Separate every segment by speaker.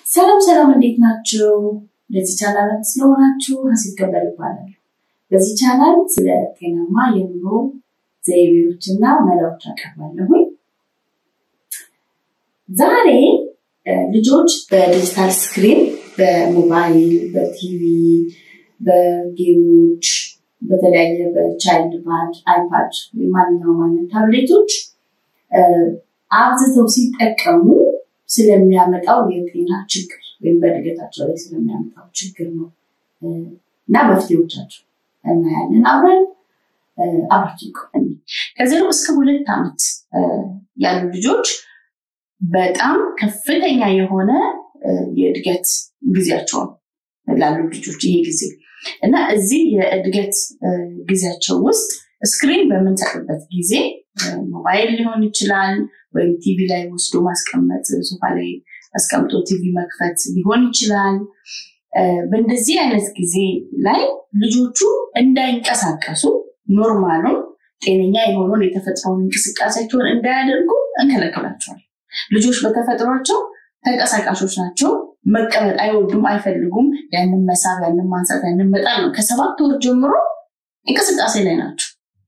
Speaker 1: ሰላም ሰላም፣ እንዴት ናችሁ? ለዚህ ቻናል ስለሆናችሁ ሀሲብ ገበል ይባላል። በዚህ ቻናል ስለ ጤናማ የኑሮ ዘይቤዎችና መላዎች አቀርባለሁኝ። ዛሬ ልጆች በዲጂታል ስክሪን በሞባይል፣ በቲቪ፣ በጌሞች፣ በተለያየ በቻይልድ ፓድ፣ አይፓድ፣ ማንኛውም አይነት ታብሌቶች አብዝተው ሲጠቀሙ ስለሚያመጣው የጤና ችግር ወይም በእድገታቸው ላይ ስለሚያመጣው ችግር ነው እና መፍትሄዎቻቸው እናያለን አብረን አብራችን ከዜሮ እስከ ሁለት ዓመት ያሉ ልጆች በጣም ከፍተኛ የሆነ የእድገት ጊዜያቸው ላሉ ልጆች ይሄ ጊዜ እና እዚህ የእድገት ጊዜያቸው ውስጥ ስክሪን በምንሰጥበት ጊዜ ሞባይል ሊሆን ይችላል ወይም ቲቪ ላይ ወስዶ ማስቀመጥ ሶፋ ላይ አስቀምጦ ቲቪ መክፈት ሊሆን ይችላል። በእንደዚህ አይነት ጊዜ ላይ ልጆቹ እንዳይንቀሳቀሱ ኖርማሉን ጤነኛ የሆነውን የተፈጥሮውን እንቅስቃሴያቸውን እንዳያደርጉ እንከለክላቸዋል። ልጆች በተፈጥሯቸው ተንቀሳቃሾች ናቸው። መቀመጥ አይወዱም፣ አይፈልጉም። ያንን መሳብ፣ ያንን ማንሳት፣ ያንን መጣል ነው። ከሰባት ወር ጀምሮ እንቅስቃሴ ላይ ናቸው።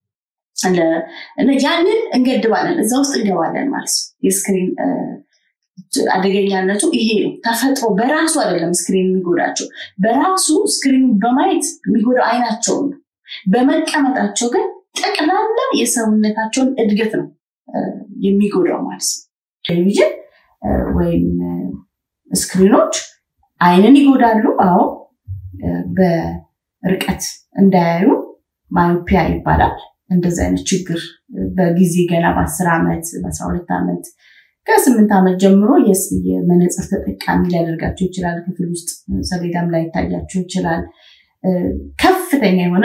Speaker 1: ያንን እንገድባለን፣ እዛ ውስጥ እንገባለን ማለት ነው። የስክሪን አደገኛነቱ ይሄ ነው። ተፈጥሮ በራሱ አይደለም ስክሪን የሚጎዳቸው፣ በራሱ ስክሪን በማየት የሚጎዳው አይናቸውን ነው። በመቀመጣቸው ግን ጠቅላላ የሰውነታቸውን እድገት ነው የሚጎዳው ማለት ነው። ቴሌቪዥን ወይም ስክሪኖች አይንን ይጎዳሉ። አዎ በርቀት እንዳያዩ ማዮፒያ ይባላል። እንደዚህ አይነት ችግር በጊዜ ገና በአስር ዓመት በአስራ ሁለት ዓመት ከስምንት ዓመት ጀምሮ የመነፅር ተጠቃሚ ሊያደርጋቸው ይችላል። ክፍል ውስጥ ሰሌዳም ላይ ይታያቸው ይችላል። ከፍተኛ የሆነ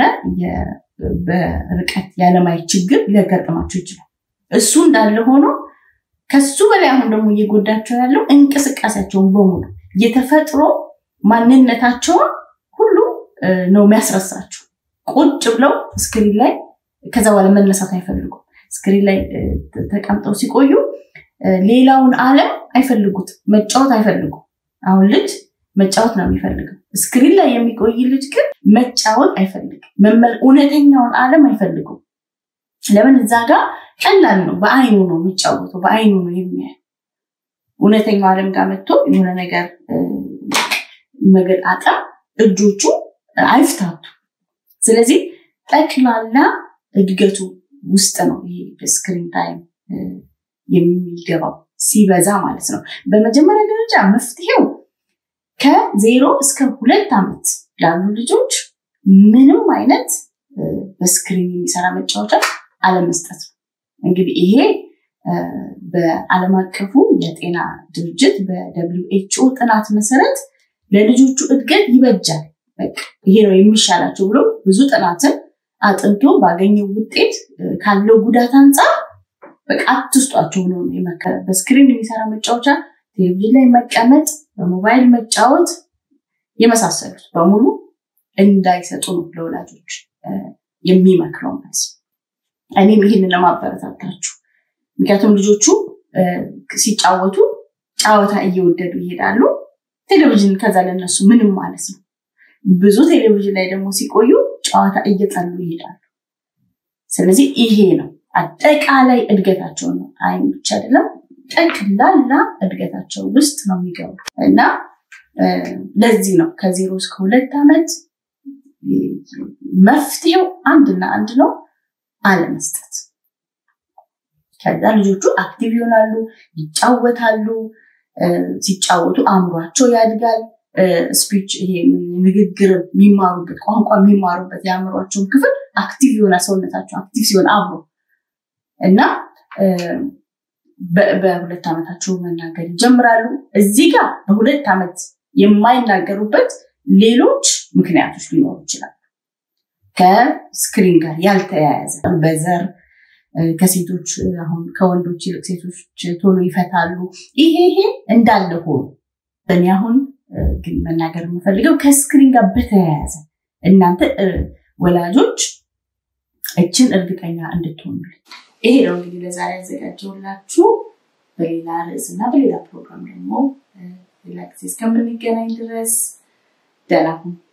Speaker 1: በርቀት ያለማየት ችግር ሊያጋጥማቸው ይችላል። እሱ እንዳለ ሆኖ ከሱ በላይ አሁን ደግሞ እየጎዳቸው ያለው እንቅስቃሴያቸውን በሙሉ የተፈጥሮ ማንነታቸውን ሁሉ ነው የሚያስረሳቸው። ቁጭ ብለው ስክሪን ላይ ከዛ በኋላ መነሳት አይፈልጉም። ስክሪን ላይ ተቀምጠው ሲቆዩ ሌላውን ዓለም አይፈልጉት፣ መጫወት አይፈልጉም። አሁን ልጅ መጫወት ነው የሚፈልገው። ስክሪን ላይ የሚቆይ ልጅ ግን መጫወት አይፈልግም። እውነተኛውን ዓለም አይፈልጉም። ለምን? እዛ ጋር ቀላል ነው። በአይኑ ነው የሚጫወተው፣ በአይኑ ነው የሚያየው። እውነተኛው ዓለም ጋር መጥቶ የሆነ ነገር መገጣጠም እጆቹ አይፍታቱ። ስለዚህ ጠቅላላ እድገቱ ውስጥ ነው ይሄ በስክሪን ታይም የሚገባው ሲበዛ ማለት ነው። በመጀመሪያ ደረጃ መፍትሄው ከዜሮ እስከ ሁለት ዓመት ላሉ ልጆች ምንም አይነት በስክሪን የሚሰራ መጫወቻ አለመስጠት ነው። እንግዲህ ይሄ በዓለም አቀፉ የጤና ድርጅት በደብሊው ኤችኦ ጥናት መሰረት ለልጆቹ እድገት ይበጃል፣ ይሄ ነው የሚሻላቸው ብሎ ብዙ ጥናትን አጥንቶ ባገኘው ውጤት ካለው ጉዳት አንጻር በቃ አትስጧቸው ብሎ ነው የመከረ። በስክሪን የሚሰራ መጫወቻ፣ ቴሌቪዥን ላይ መቀመጥ፣ በሞባይል መጫወት የመሳሰሉት በሙሉ እንዳይሰጡ ነው ለወላጆች የሚመክረው ማለት ነው። እኔም ይህንን ለማበረታታችሁ ምክንያቱም ልጆቹ ሲጫወቱ ጨዋታ እየወደዱ ይሄዳሉ። ቴሌቪዥን ከዛ ለነሱ ምንም ማለት ነው። ብዙ ቴሌቪዥን ላይ ደግሞ ሲቆዩ ጨዋታ እየጠሉ ይሄዳሉ። ስለዚህ ይሄ ነው አጠቃላይ እድገታቸው ነው። አይን ብቻ አይደለም፣ ጠቅላላ እድገታቸው ውስጥ ነው የሚገቡ እና ለዚህ ነው ከዜሮ እስከ ሁለት ዓመት መፍትሄው አንድና አንድ ነው፣ አለመስጠት። ከዛ ልጆቹ አክቲቭ ይሆናሉ፣ ይጫወታሉ። ሲጫወቱ አእምሯቸው ያድጋል። ስፒች ይሄ ንግግር የሚማሩበት ቋንቋ የሚማሩበት የአእምሯቸውን ክፍል አክቲቭ የሆነ ሰውነታቸው አክቲቭ ሲሆን አብሮ እና በሁለት ዓመታቸው መናገር ይጀምራሉ። እዚህ ጋር በሁለት ዓመት የማይናገሩበት ሌሎች ምክንያቶች ሊኖሩ ይችላሉ። ከስክሪን ጋር ያልተያያዘ በዘር ከሴቶች አሁን ከወንዶች ይልቅ ሴቶች ቶሎ ይፈታሉ። ይሄ ይሄ እንዳለ ሆኖ እኔ አሁን ግን መናገር የምፈልገው ከስክሪን ጋር በተያያዘ እናንተ ወላጆች እችን እርግጠኛ እንድትሆኑ ይሄ ነው እንግዲህ ለዛሬ ያዘጋጀውላችሁ። በሌላ ርዕስ እና በሌላ ፕሮግራም ደግሞ ሌላ ጊዜ እስከምንገናኝ ድረስ ደህና ሁኑ።